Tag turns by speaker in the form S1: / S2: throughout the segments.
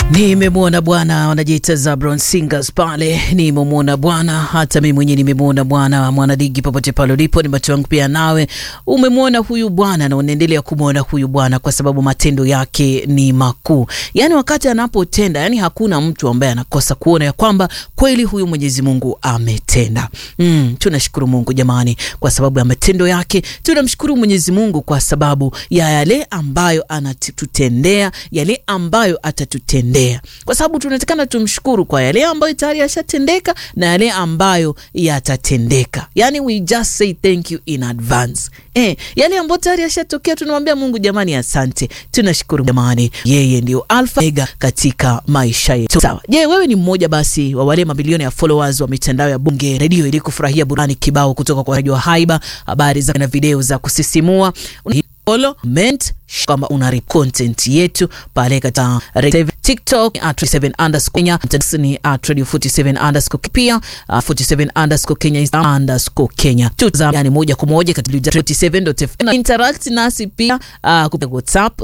S1: Nimemwona Bwana, wanajiita Zabron Singers pale. Nimemwona Bwana, hata mimi mwenyewe nimemwona Bwana. Mwanadigi, popote pale ulipo, ni macho yangu pia nawe umemwona huyu Bwana na unaendelea kumwona huyu Bwana kwa sababu matendo yake ni makuu. Yani wakati anapotenda, yani hakuna mtu ambaye anakosa kuona ya kwamba kweli huyu Mwenyezi Mungu ametenda. Mm, tunashukuru Mungu jamani, kwa sababu ya matendo yake. Tunamshukuru Mwenyezi Mungu kwa sababu ya yale ambayo anatutendea, yale ambayo atatutendea, kwa sababu tunatakana tumshukuru kwa yale ambayo tayari yashatendeka na yale ambayo yatatendeka. Yani we just say thank you in advance. Eh, yale ambayo tayari yashatokea tunamwambia Mungu jamani, asante. Tunashukuru jamani, yeye ndio alfa mega katika maisha yetu. Sawa. Je, wewe ni mmoja basi wa wale mabilioni ya followers wa mitandao ya Bunge redio ili kufurahia burani kibao kutoka kwa Radio Haiba, habari za na video za kusisimua follow comment kama una content yetu pale katika TikTok at 47 underscore Kenya, ni at radio 47 underscore pia uh, 47 underscore Kenya is underscore Kenya. Tuza yani moja kwa moja katika 47.fm interact nasi pia uh, kupitia WhatsApp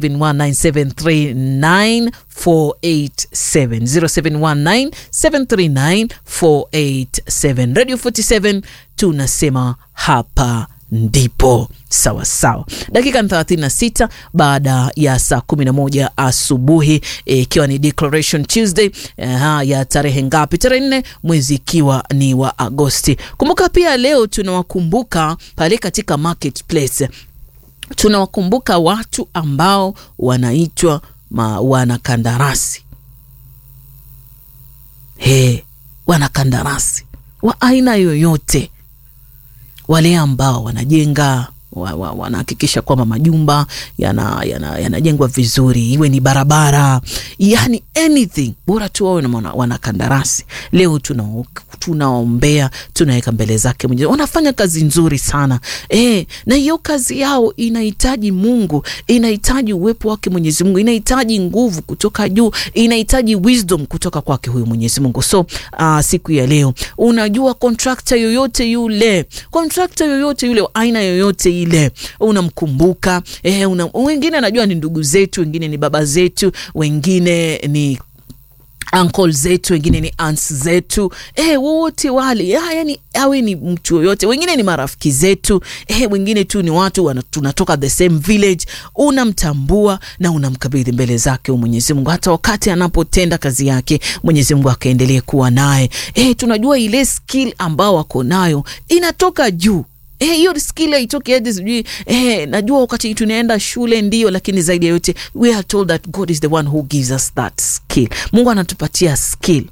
S1: 0719739487 0719739487 Radio 47 tunasema hapa ndipo sawa sawa. Dakika ni 36 baada ya saa 11 asubuhi ikiwa e, ni Declaration Tuesday e, ya tarehe ngapi? Tarehe nne mwezi ikiwa ni wa Agosti. Kumbuka pia leo tunawakumbuka pale katika marketplace, tunawakumbuka watu ambao wanaitwa wanakandarasi. He, wanakandarasi wa aina yoyote wale ambao wanajenga wa, wa, wanahakikisha kwamba majumba yanajengwa yana, yana vizuri, iwe ni barabara, yani anything bora tu wawe na wanakandarasi. Leo tuna tunaombea tunaweka mbele zake Mwenyezi. Wanafanya kazi nzuri sana e, na hiyo kazi yao inahitaji Mungu, inahitaji uwepo wake Mwenyezi Mungu, inahitaji nguvu kutoka juu, inahitaji wisdom kutoka kwake huyu Mwenyezi Mungu. So uh, siku ya leo unajua contractor yoyote yule, contractor yoyote yule, aina yoyote ile unamkumbuka. Eh, una, wengine najua ni ndugu zetu, wengine ni baba zetu, wengine ni uncle zetu, wengine ni aunts zetu, eh, wote wale ya, yani awe ni mtu yoyote, wengine ni marafiki zetu, eh, wengine tu ni watu wana, tunatoka the same village. Unamtambua na unamkabidhi mbele zake Mwenyezi Mungu, hata wakati anapotenda kazi yake Mwenyezi Mungu akaendelee kuwa naye. Eh, tunajua ile skill ambao wako nayo inatoka juu hiyo eh, skill haitoki hadi sijui eh, najua wakati tunaenda shule ndio, lakini zaidi ya yote we are told that God is the one who gives us that skill. Mungu anatupatia skill